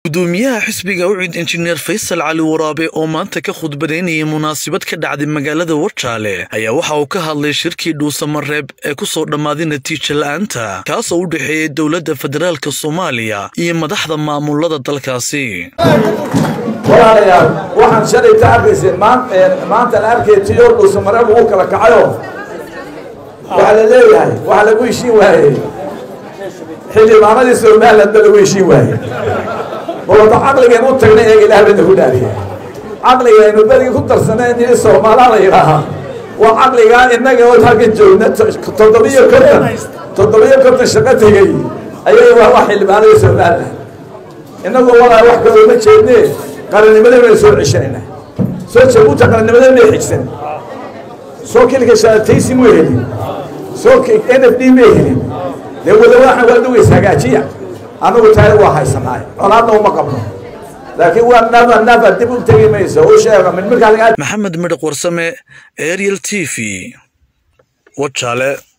gudoomiyaha xisbiga ucid injineer faysal cali waraabe oo maanta ka khudbadaynayay munaasabad ka dhacday magaalada warjaale ayaa waxa uu ka hadlay shirkii dhuusamareeb ee ku soo dhammaaday natiija la'aanta kaasoo u dhexeeyey dowladda federaalka soomaaliya iyo madaxda maamulada dalkaasi walaalayaal waxaan shalay ka arkaysay maanta la arkay tiyo dhuusamareeb ugu kala kacayo waxaa la leeyahay waxaa lagu heshiin waayey xildhibaanadii somalilandba lagu heshiin waayey balwada caqligeen u tagnay eega ilaah bayna ku dhaariya caqligaynu berigi ku darsaneen in soomaalaa la yidhaahaa waa caqligaa innaga oo halkan joogna toddobiyo konton toddobiyo konton shaqo tegey ayay waa xildhibaanadii somaliland innagu walaa wax kale uma jeedne qarannimadayna soo ceshanayna soo jabuuta qarannimadayna xigsan soo kilka shaataysi mu helin soo n f d ma helin dee wada waxaan waa dhugays hagaajiya anagu taari waa haysanaay colaadna uma qabno laakiin waa nafa nafa dib u tegi mayso u sheega mid markaa maxamed midhaq warsame ariel t v wajaale